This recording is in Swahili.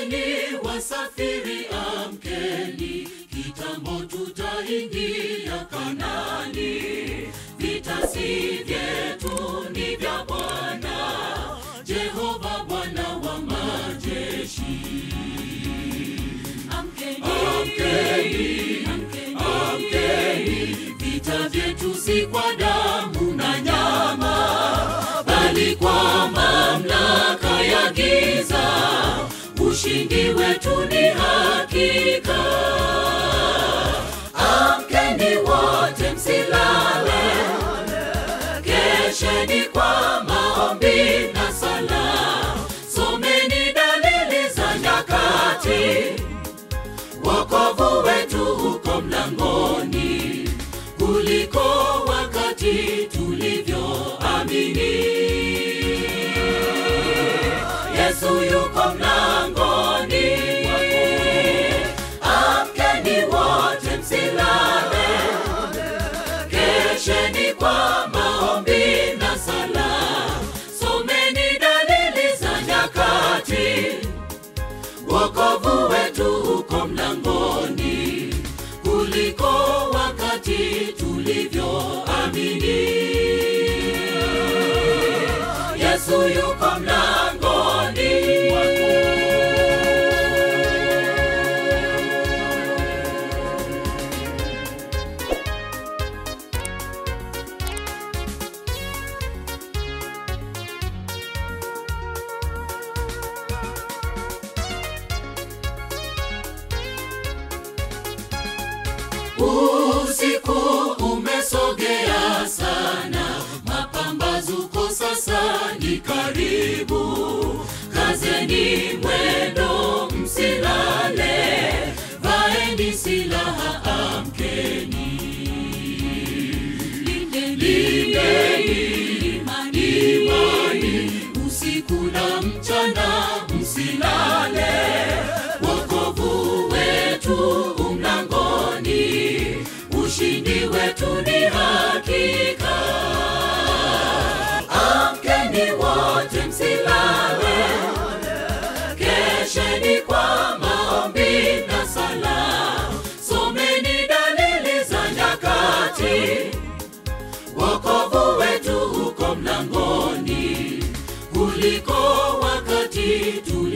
Amkeni wasafiri, amkeni, kitambo tutaingia Kanani. Vita si vyetu, ni vya Bwana Jehova, Bwana wa majeshi. Amkeni, amkeni, amkeni, vita vyetu si kwa damu na nyama, bali kwa mamlaka ya giza. Ushindi wetu ni hakika. Amkeni wote, msilale, kesheni kwa maombi na sala, someni dalili za nyakati wokovu wetu uko mlangoni kuliko wakati tulivyoamini. Yesu yuko mlangoni, amkeni wote, msilale, kesheni kwa maombi na sala, someni dalili za nyakati wokovu wetu uko mlangoni kuliko wakati tulivyoamini. Yesu yuko mlangoni. Usiku umesogea sana, mapambazuko sasa ni karibu. Kazeni mwendo, msilale, vaeni silaha, amkeni. Lindeni imani, usiku na mchana, msilale. Wokovu wetu umlangoni, ushindi wetu ni hakika. Amkeni wote, msilale, kesheni kwa maombi na sala, someni dalili za nyakati wokovu wetu uko mlangoni kuliko wakati tuli